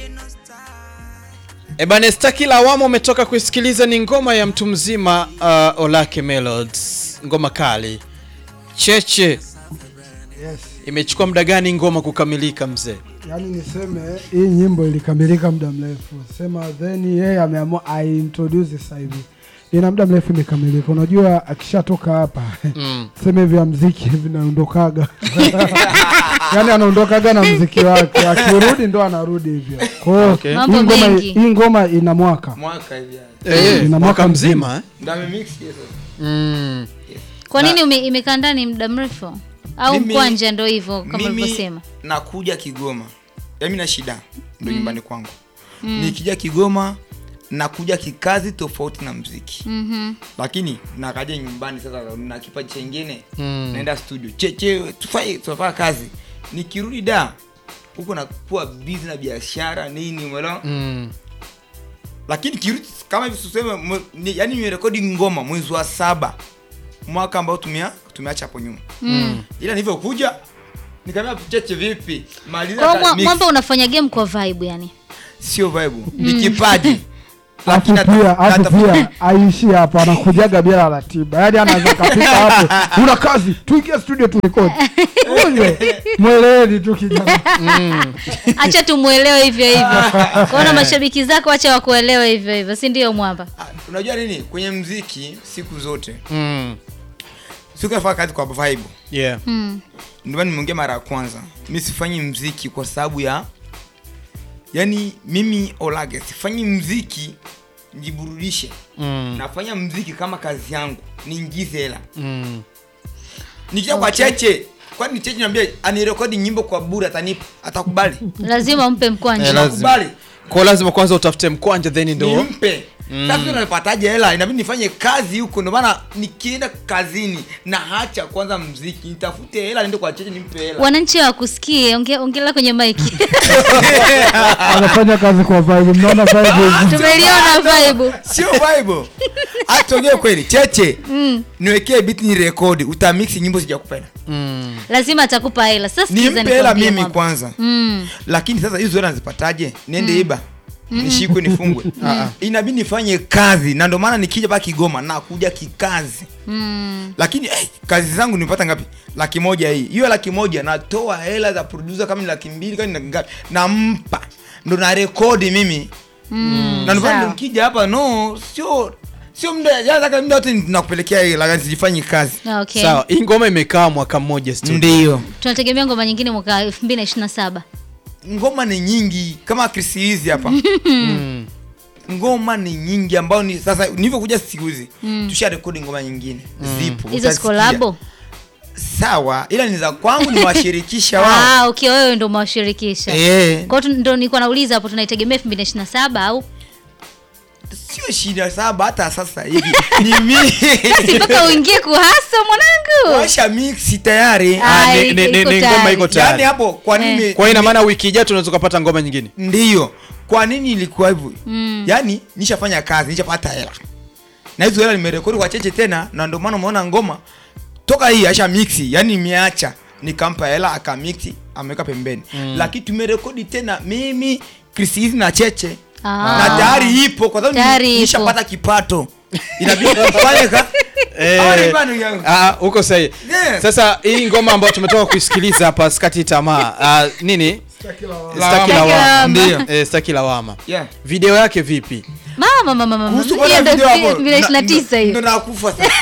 Ebane, staki la awamu umetoka kuisikiliza ni ngoma ya mtu mzima uh, Olake Melodies, ngoma kali cheche. Yes. Imechukua muda gani ngoma kukamilika mzee? Yaani niseme hii nyimbo ilikamilika muda mrefu, sema then yeye ameamua aintroduce sasa hivi, ina muda mrefu imekamilika. Unajua akishatoka hapa Mm. sema hivi ya mziki hivi naondokaga yaani anaondokaga na mziki wake, akirudi ndo anarudi hivyo. Kwa hiyo Okay. hii Mambo ngoma mengi. hii ngoma ina mwaka mwaka hivi yani. Eh, ina mwaka mwaka mzima eh? Ndio amemix yes. mm. Kwa nini ume, imekaa ndani muda mrefu au Mimi- mkwanja ndo hivyo kama Mimi ulivyosema? nakuja Kigoma, yaani na shida ndo nyumbani kwangu. Nikija Kigoma nakuja kikazi tofauti na mziki, Mhm. lakini nakaja nyumbani sasa na kipaji chengine Mm. naenda studio cheche tufai tunafanya kazi, nikirudi da huko nakuwa busy na biashara nini, umeelewa? Mm. lakini kirudi kama hivi tuseme mwe- ni- yaani nimerekodi ngoma mwezi wa saba mwaka ambao tumea tumeacha hapo nyuma Mm. ila nilivyokuja nikamwambia cheche vipi maliza Kwa hiyo ka- mwa- mix. mwamba unafanya game kwa vibe yani. sio vibe ni kipaji Alafu Lakini pia nata- alafu natafuta- pia aishi hapo, anakujaga bila ratiba, yaani anaweza kapita hapo, una kazi, tuingie studio turekodi. Huyo mweleweni tu kijana. Acha tumuelewe hivyo hivyo. Kwaona mashabiki zako acha wakuelewe hivyo hivyo, si ndio mwamba? Ah, unajua nini kwenye mziki siku zote Mm. siku nafanya kazi kwa vibe Yeah. Mm. ndio maana nimeongea mara ya kwanza mi sifanyi mziki kwa sababu ya yani mimi olage sifanyi mziki njiburudishe Mm. nafanya mziki kama kazi yangu niingize hela Mm. nikija kwa cheche kwani cheche niambia anirekodi nyimbo kwa bure atanipa atakubali Lazima umpe mkwanja. Eh, lazima. kubali Kwa lazima kwanza utafute mkwanja then ndo nimpe sasa mm. napataje hela inabidi nifanye kazi huko ndio maana nikienda kazini na hacha kwanza mziki nitafute hela niende kwa cheche nimpe hela Wananchi hawakusikie, onge- ongelea kwenye maiki. Anafanya kazi kwa vibe, mnaona vibe hizi? Tumeliona vibe. sio bible hata ongea kweli cheche niwekee beat ni rekodi utamix nyimbo sijakupenda mm. Lazima atakupa hela. Sasa sikiza nimpe hela nikwambie mimi mwamba. kwanza Mm. lakini sasa hizo hela nazipataje niende iba nishikwe nifungwe inabidi nifanye kazi na ndio maana nikija pa kigoma nakuja kikazi Mm. lakini eh, kazi zangu nimepata ngapi laki moja hii hiyo laki moja natoa hela za producer kama ni laki mbili kama ni laki ngapi nampa ndo na rekodi mimi Mm. na ndio maana Sawa. nikija hapa no sio sio muda yani muda wote nakupelekea hela lakini sijifanyi kazi Okay. Sawa, hii ngoma imekaa mwaka mmoja studio. ndio Tunategemea ngoma nyingine mwaka 2027. ngoma ni nyingi kama Chris hizi hapa Mm. ngoma ni nyingi ambao ni sasa nilivyokuja siku hizi tusha rekodi ngoma nyingine zipo Hizo utasikia. kolabo? sawa ila ni za kwangu nimewashirikisha wao Ah, okay, wewe ndio umewashirikisha. eh Kwa hiyo tu- ndio nilikuwa nauliza hapo tunaitegemea 2027 au sio shida saba hata sasa hivi ni mimi si mpaka uingie kuhasa mwanangu. washa mix tayari Ah, Ah, ni- iko- ni- ni- iko ni tayari. ngoma iko yani tayari. hapo kwa nini Eh. Kwa hiyo ina maana wiki ijayo tunaweza kupata ngoma nyingine. ndiyo kwa nini ilikuwa hivyo Mm. yani nishafanya kazi nishapata hela na hizo hela nimerekodi kwa cheche tena na ndio maana umeona ngoma toka hii aisha mixi yani nimeacha nikampa hela akamixi ameweka pembeni lakini tumerekodi tena mimi Chris hizi na cheche Ah. na tayari ipo kwa sababu Tayari ipo. nishapata kipato inabidi tufanye ka Hawa ni bado yangu. Ah, uko sahihi. Yes. Sasa hii ngoma ambayo tumetoka kuisikiliza hapa Skati Tamaa. Ah, nini? Staki Lawama. lawama. Ndio. Eh, Staki lawama. Yeah. Video yake vipi? Mama mama mama. Kuhusu Hiyo bwana ndio video hapo, 2029 ndo- ndo hiyo. nakufa sasa.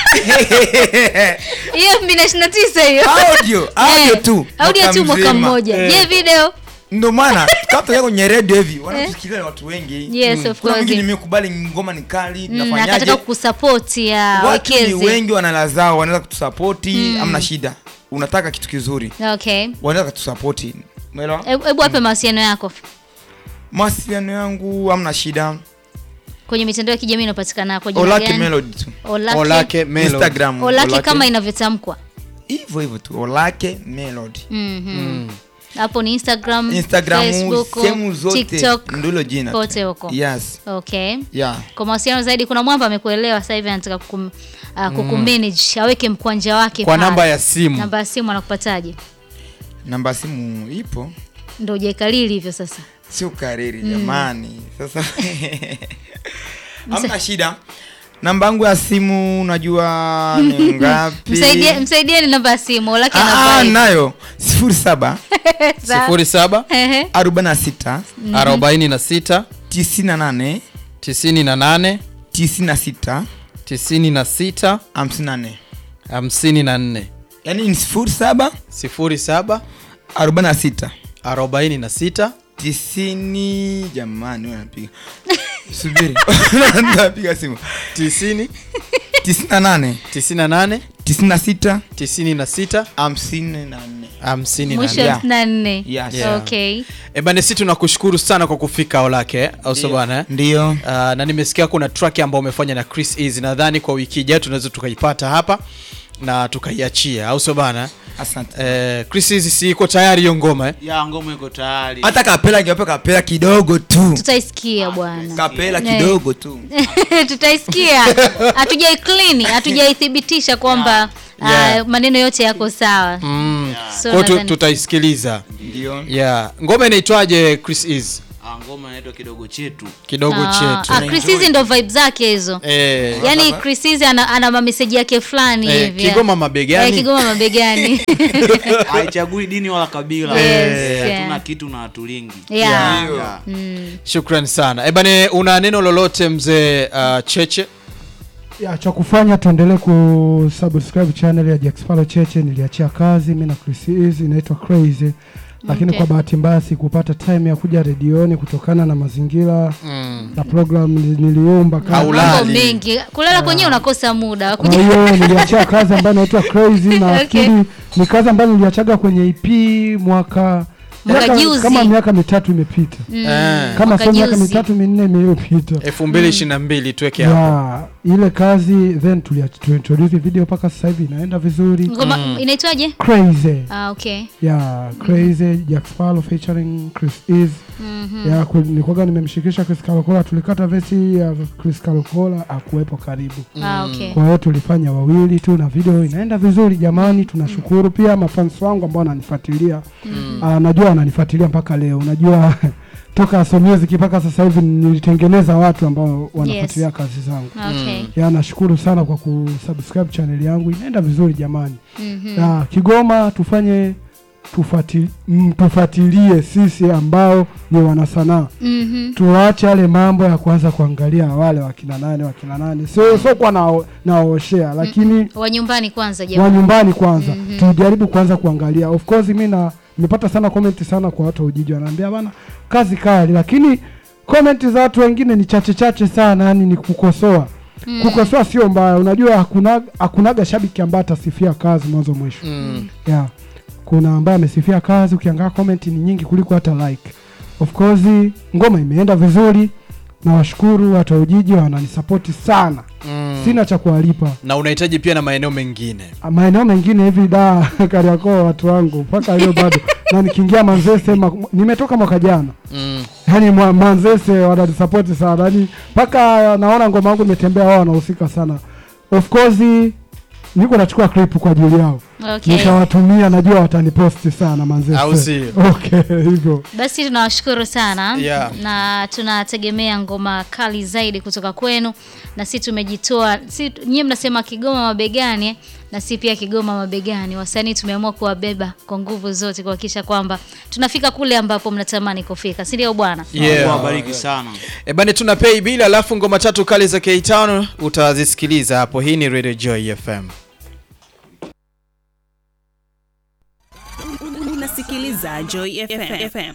Hiyo 2029 hiyo. audio audio Eh, tu Audio tu mwaka mzima. mmoja. Eh. Je, video? ndo maana kama kwenye redio hivi wanatusikiliza ni watu wengi Yes, of kuna course. mwingine nimekubali ngoma ni kali Mm, nafanyaje akataka kusupport ya watu ni wekezi. wengi wanala zao wanaweza kutusapoti amna shida unataka kitu kizuri Okay. wanaweza kutusapoti umeelewa Hebu hebu wape mawasiliano yako mawasiliano yangu amna shida kwenye mitandao ya kijamii inapatikana kwa jina olake gani? melody tu Olake. Olake Melody. instagram Olake kama inavyotamkwa. hivyo hivyo tu olake melody Mhm. Hapo ni Instagram, instagram Facebook, sehemu zote TikTok, ndilo jina tu. kote huko. yes Okay. yeah Kwa mawasiliano zaidi kuna mwamba amekuelewa sasa hivi anataka kukum, uh, kukumanage aweke mkwanja wake Kwa pale. namba ya simu. Namba ya simu anakupataje? namba ya simu ipo Ndio hujaikalili hivyo sasa. sio kariri jamani sasa hamna shida namba yangu ya simu unajua ni ngapi Msaidie msaidieni namba ya simu laki Ah, ah, nayo sifuri saba sifuri saba arobaini na sita arobaini na sita tisini na nane tisini na nane tisini na sita tisini na sita hamsini na nne hamsini na nne yaani ni sifuri saba sifuri saba arobaini na sita arobaini na sita tisini jamani wewe napiga subiri napiga simu tisini tisini na nane tisini na nane tisini na sita tisini na sita hamsini na nne hamsini na mwisho nne Yeah. hamsini na nne Yes. Yeah. okay ebane si tunakushukuru sana kwa kufika olake au sio bwana eh? ndio Uh, na nimesikia kuna track ambayo umefanya na Chris Easy nadhani kwa wiki ijayo tunaweza tukaipata hapa na tukaiachia au sio bana asante eh, Chris Easy si iko tayari hiyo ngoma eh? ya ngoma iko tayari hata kapela ingewapa kapela kidogo tu tutaisikia bwana kapela Yeah. kidogo tu tutaisikia hatujaiklini hatujaithibitisha kwamba Yeah. ah, maneno yote yako sawa mm. So Kwa hiyo tu- nadhani- tutaisikiliza ndio yeah. ngoma inaitwaje Chris Easy Ah, ngoma inaitwa kidogo chetu kidogo Ah, chetu ah, Chris hizi ndo vibe zake hizo eh, yaani Chris hizi ana, ana mameseji yake fulani eh, hivi Kigoma mabegani Eh, Kigoma mabegani haichagui dini wala kabila Yes, Eh, yeah. hatuna kitu na hatulingi Yeah. Yeah. Shukran sana ebane, una neno lolote mzee uh, Cheche? ya cha kufanya tuendelee kusubscribe channel ya Jack Sparrow Cheche. Niliachia kazi mimi na Chris Easy inaitwa Crazy, lakini Okay. kwa bahati mbaya sikupata time ya kuja redioni kutokana na mazingira Mm. na program nili- niliomba kazi. Haulali. mambo mengi kulala kwenyewe unakosa muda wa Kwa kuja hiyo niliachia kazi ambayo inaitwa Crazy na nafikiri ni kazi ambayo niliachaga kwenye EP mwaka Mwaka miaka- juzi. kama miaka mitatu imepita, Eh, kama Mwaka sio miaka juzi. mitatu minne iliyopita. elfu mbili ishirini na mbili tuweke hapo ya ile kazi then tulia- tuintroduce video mpaka sasa hivi inaenda vizuri ngoma inaitwaje crazy ah, okay ya crazy Jack Sparrow featuring Chris Ease Mhm. ya ku- nilikuwaga nimemshikisha Chris Kalokola tulikata vesi ya Chris Kalokola akuwepo karibu ah, okay kwa hiyo tulifanya wawili tu na video inaenda vizuri jamani tunashukuru pia mafans wangu ambao wananifuatilia Ah, najua wananifuatilia mpaka leo unajua toka So Music mpaka sasa hivi nilitengeneza watu ambao wanafuatilia kazi zangu okay ya nashukuru sana kwa kusubscribe channel yangu inaenda vizuri jamani Mhm. ya Kigoma tufanye tufati, mm, tufuatilie sisi ambao ni wanasanaa Mhm. tuache yale mambo ya kuanza kuangalia wale wakina nane wakina nane sio sio kwa nao- naoshea lakini wa nyumbani kwanza wa jamani nyumbani kwanza tujaribu kuanza kuangalia of course mi na nimepata sana comment sana kwa watu wa Ujiji wanaambia bana kazi kali lakini comment za watu wengine ni chache chache sana yani ni kukosoa kukosoa sio mbaya unajua hakuna hakunaga shabiki ambaye atasifia kazi mwanzo mwisho Mm. yeah. kuna ambaye amesifia kazi ukiangaa comment ni nyingi kuliko hata like of course ngoma imeenda vizuri na washukuru watu wa Ujiji wananisapoti sana Mm. sina cha kuwalipa na unahitaji pia na maeneo mengine maeneo mengine hivi da Kariakoo watu wangu mpaka leo bado na nikiingia Manzese ma, nimetoka mwaka jana mm. yani mwa- Manzese wananisapoti sana yani mpaka naona ngoma yangu imetembea wao wanahusika sana of course niko nachukua clip kwa ajili yao okay nitawatumia najua wataniposti sana Manzese Au sio? okay hivyo basi tunawashukuru sana Yeah. na tunategemea ngoma kali zaidi kutoka kwenu na si tumejitoa si nyie mnasema kigoma mabegani eh? na si pia kigoma mabegani wasanii tumeamua kuwabeba kwa nguvu zote kuhakikisha kwamba tunafika kule ambapo mnatamani kufika si ndio bwana Mungu yeah. awabariki sana E bane tuna pay bill alafu ngoma tatu kali za K5 utazisikiliza hapo. Hii ni Radio Joy FM. unasikiliza Joy FM. FM.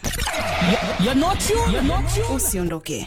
Usiondoke.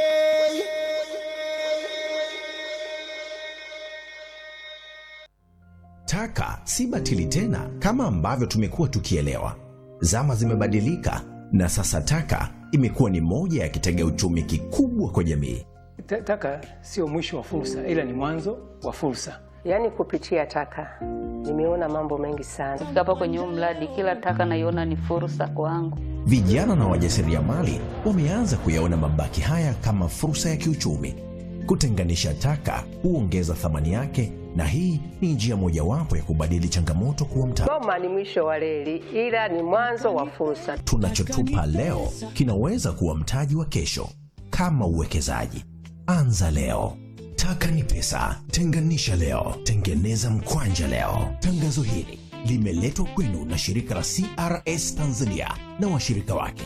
Taka si batili tena kama ambavyo tumekuwa tukielewa. Zama zimebadilika na sasa taka imekuwa ni moja ya kitega uchumi kikubwa kwa jamii. Ta- Taka sio mwisho wa fursa, ila ni mwanzo wa fursa. Yaani kupitia taka nimeona mambo mengi sana. Kufika hapa kwenye huu mradi, kila taka naiona ni fursa kwangu. Vijana na wajasiriamali wameanza kuyaona mabaki haya kama fursa ya kiuchumi. Kutenganisha taka huongeza thamani yake, na hii ni njia mojawapo ya kubadili changamoto kuwa mtaji. Goma ni mwisho wa reli, ila ni mwanzo wa fursa. Tunachotupa leo kinaweza kuwa mtaji wa kesho. Kama uwekezaji, anza leo. Taka ni pesa, tenganisha leo, tengeneza mkwanja leo. Tangazo hili limeletwa kwenu na shirika la CRS Tanzania na washirika wake.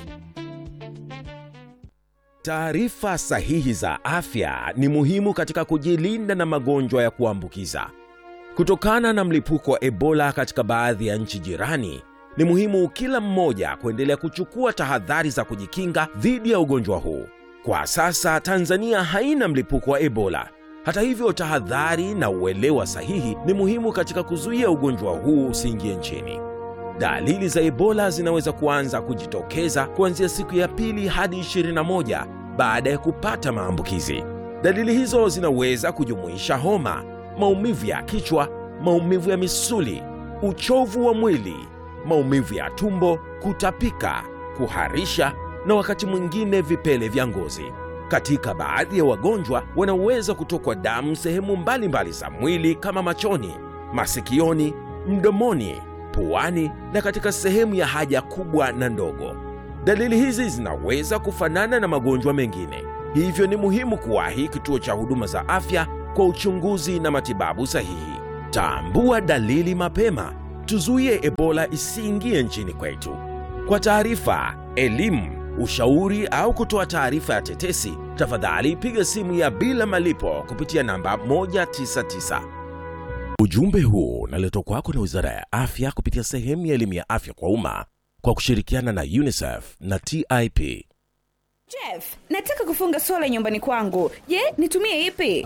Taarifa sahihi za afya ni muhimu katika kujilinda na magonjwa ya kuambukiza. Kutokana na mlipuko wa Ebola katika baadhi ya nchi jirani, ni muhimu kila mmoja kuendelea kuchukua tahadhari za kujikinga dhidi ya ugonjwa huu. Kwa sasa Tanzania haina mlipuko wa Ebola. Hata hivyo, tahadhari na uelewa sahihi ni muhimu katika kuzuia ugonjwa huu usiingie nchini. Dalili za Ebola zinaweza kuanza kujitokeza kuanzia siku ya pili hadi 21 baada ya kupata maambukizi. Dalili hizo zinaweza kujumuisha homa, maumivu ya kichwa, maumivu ya misuli, uchovu wa mwili, maumivu ya tumbo, kutapika, kuharisha na wakati mwingine vipele vya ngozi. Katika baadhi ya wagonjwa wanaweza kutokwa damu sehemu mbalimbali za mwili kama machoni, masikioni, mdomoni, puani na katika sehemu ya haja kubwa na ndogo. Dalili hizi zinaweza kufanana na magonjwa mengine, hivyo ni muhimu kuwahi kituo cha huduma za afya kwa uchunguzi na matibabu sahihi. Tambua dalili mapema, tuzuie Ebola isiingie nchini kwetu. Kwa taarifa, elimu, ushauri au kutoa taarifa ya tetesi, tafadhali piga simu ya bila malipo kupitia namba 199. Ujumbe huu unaletwa kwako na Wizara ya Afya kupitia sehemu ya elimu ya afya kwa umma kwa kushirikiana na UNICEF na TIP. Jeff, nataka kufunga sola nyumbani kwangu. Je, nitumie ipi?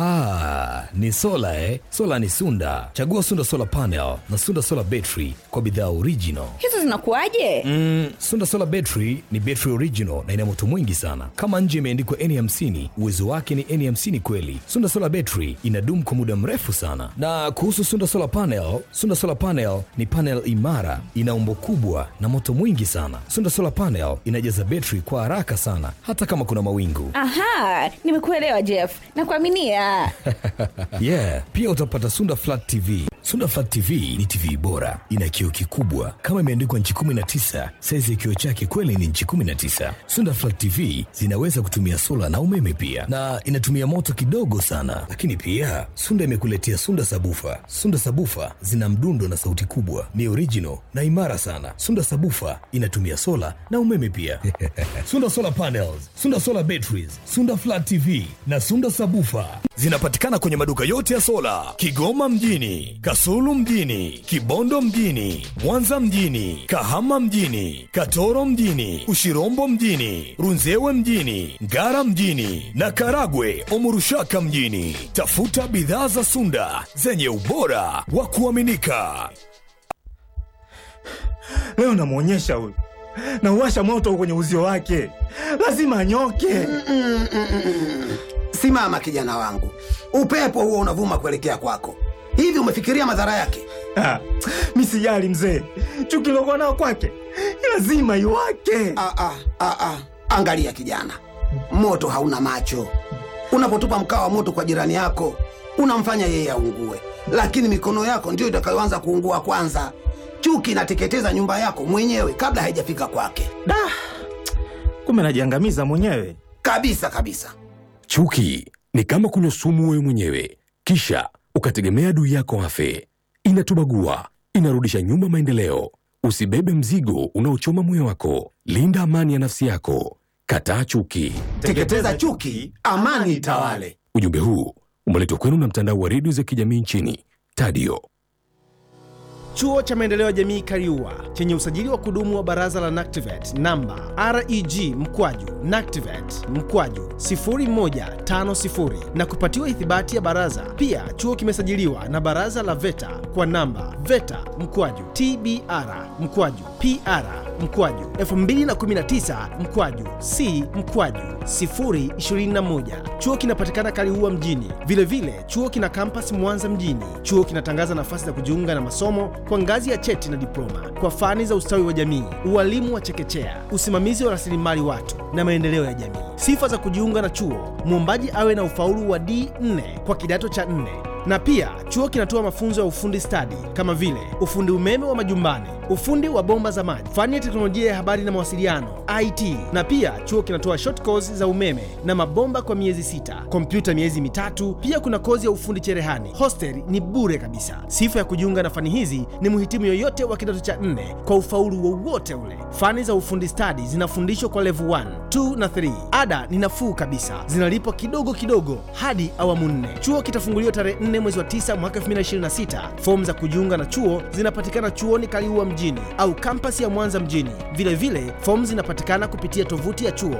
Ah, ni sola eh? Sola ni Sunda. Chagua Sunda Solar Panel na Sunda Solar Battery kwa bidhaa original. Hizo zinakuwaje? Mm, Sunda Solar Battery ni battery original na ina moto mwingi sana. Kama nje imeandikwa N50, uwezo wake ni N50 kweli. Sunda Solar Battery inadumu kwa muda mrefu sana. Na kuhusu Sunda Solar Panel, Sunda Solar Panel ni panel imara, ina umbo kubwa na moto mwingi sana. Sunda Solar Panel inajaza battery kwa haraka sana hata kama kuna mawingu. Aha, nimekuelewa Jeff. Nakuaminia. yeah, pia utapata Sunda Flat TV. Sunda Flat TV ni TV bora, ina kioo kikubwa kama imeandikwa nchi 19. Saizi ya kioo chake kweli ni nchi 19. Sunda Flat TV zinaweza kutumia sola na umeme pia, na inatumia moto kidogo sana. Lakini pia Sunda imekuletea Sunda Sabufa. Sunda Sabufa zina mdundo na sauti kubwa, ni original na imara sana. Sunda Sabufa inatumia sola na umeme pia. Sunda Solar Panels, Sunda Solar Batteries, Sunda Flat TV na Sunda Sabufa zinapatikana kwenye maduka yote ya sola Kigoma mjini, Kasulu mjini, Kibondo mjini, Mwanza mjini, Kahama mjini, Katoro mjini, Ushirombo mjini, Runzewe mjini, Ngara mjini na Karagwe Omurushaka mjini. Tafuta bidhaa za Sunda zenye ubora wa kuaminika. Leo namwonyesha huyu, nauwasha moto kwenye uzio wake, lazima anyoke. Simama kijana wangu, upepo huo unavuma kuelekea kwako. Hivi umefikiria madhara yake? Ah, mi sijali mzee, chuki lokuwa nao kwake lazima iwake. Ah, ah, ah, ah. Angalia kijana, moto hauna macho. Unapotupa mkaa wa moto kwa jirani yako, unamfanya yeye aungue, lakini mikono yako ndiyo itakayoanza kuungua kwanza. Chuki inateketeza nyumba yako mwenyewe kabla haijafika kwake. Da, kumbe najiangamiza mwenyewe kabisa kabisa. Chuki ni kama kunywa sumu wewe mwenyewe, kisha ukategemea adui yako afe. Inatubagua, inarudisha nyuma maendeleo. Usibebe mzigo unaochoma moyo wako. Linda amani ya nafsi yako. Kataa chuki. Teketeza chuki, amani itawale. Ujumbe huu umeletwa kwenu na mtandao wa redio za kijamii nchini Tadio. Chuo cha Maendeleo ya Jamii Kariua chenye usajili wa kudumu wa Baraza la NACTIVATE namba REG mkwaju NACTIVATE mkwaju 0150 na kupatiwa ithibati ya baraza. Pia chuo kimesajiliwa na Baraza la VETA kwa namba VETA mkwaju TBR mkwaju PR mkwaju 2019 mkwaju C mkwaju 021. Chuo kinapatikana Kaliua mjini. Vilevile vile, chuo kina kampas Mwanza mjini. Chuo kinatangaza nafasi za kujiunga na masomo kwa ngazi ya cheti na diploma kwa fani za ustawi wa jamii, ualimu wa chekechea, usimamizi wa rasilimali watu na maendeleo ya jamii. Sifa za kujiunga na chuo: mwombaji awe na ufaulu wa D4 kwa kidato cha 4 Na pia chuo kinatoa mafunzo ya ufundi stadi kama vile ufundi umeme wa majumbani, ufundi wa bomba za maji, fani ya teknolojia ya habari na mawasiliano IT. Na pia chuo kinatoa short course za umeme na mabomba kwa miezi sita, kompyuta miezi mitatu. Pia kuna kozi ya ufundi cherehani. Hostel ni bure kabisa. Sifa ya kujiunga na fani hizi ni mhitimu yoyote wa kidato cha nne kwa ufaulu wowote ule. Fani za ufundi stadi zinafundishwa kwa level 1, 2 na 3. Ada ni nafuu kabisa, zinalipwa kidogo kidogo hadi awamu nne. Chuo kitafunguliwa tarehe 4 mwezi wa 9 mwaka 2026. Fomu za kujiunga na chuo zinapatikana chuoni Kaliua mjini au kampasi ya Mwanza mjini. Vile vile fomu zinapatikana kupitia tovuti ya chuo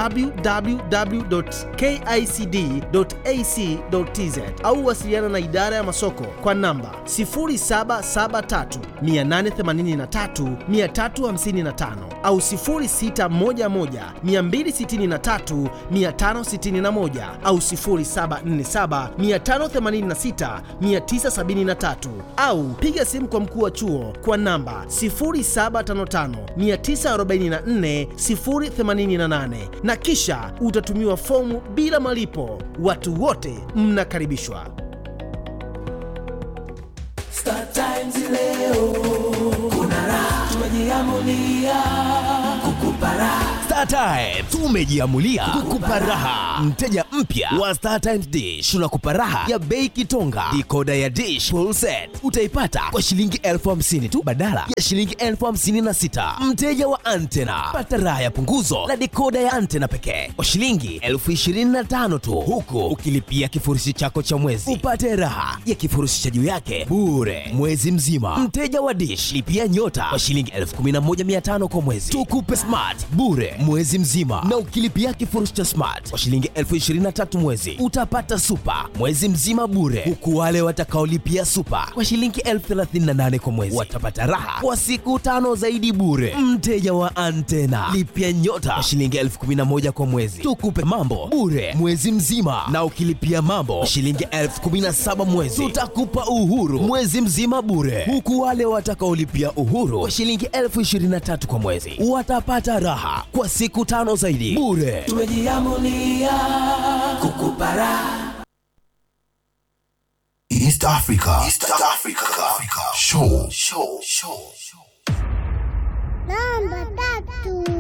www.kicd.ac.tz au wasiliana na idara ya masoko kwa namba 0773 883 355 au 0611 263 561 au 0747 586 973 au piga simu kwa mkuu wa chuo kwa namba 0755 944 088 na kisha utatumiwa fomu bila malipo. Watu wote mnakaribishwa. Star Times leo kuna raha, tumejiamulia kukupa raha. Star Times tumejiamulia kukupa raha. Mteja mpya wa Star Times Dish tunakupa raha ya bei kitonga. Dikoda ya Dish full set utaipata kwa shilingi elfu hamsini tu badala ya shilingi elfu hamsini na sita. Mteja wa antena pata raha ya punguzo la dikoda ya antena pekee kwa shilingi elfu ishirini na tano tu, huku ukilipia kifurushi chako cha mwezi upate raha ya kifurushi cha juu yake bure mwezi mzima. Mteja wa Dish lipia nyota kwa shilingi elfu kumi na moja mia tano kwa mwezi, tukupe smart bure mwezi mzima, na ukilipia kifurushi cha smart kwa shilingi elfu ishirini na tatu mwezi utapata super mwezi mzima bure, huku wale watakaolipia super kwa shilingi elfu thelathini na nane kwa mwezi watapata raha kwa siku tano zaidi bure. Mteja wa antena lipia nyota kwa shilingi elfu kumi na moja kwa mwezi, tukupe mambo bure mwezi mzima, na ukilipia mambo kwa shilingi elfu kumi na saba mwezi tutakupa uhuru mwezi mzima bure, huku wale watakaolipia uhuru kwa shilingi elfu ishirini na tatu kwa mwezi watapata raha kwa siku tano zaidi bure. Tumejiamulia kukupa raha. East Africa. East Africa. Show. Show. Show. Namba tatu.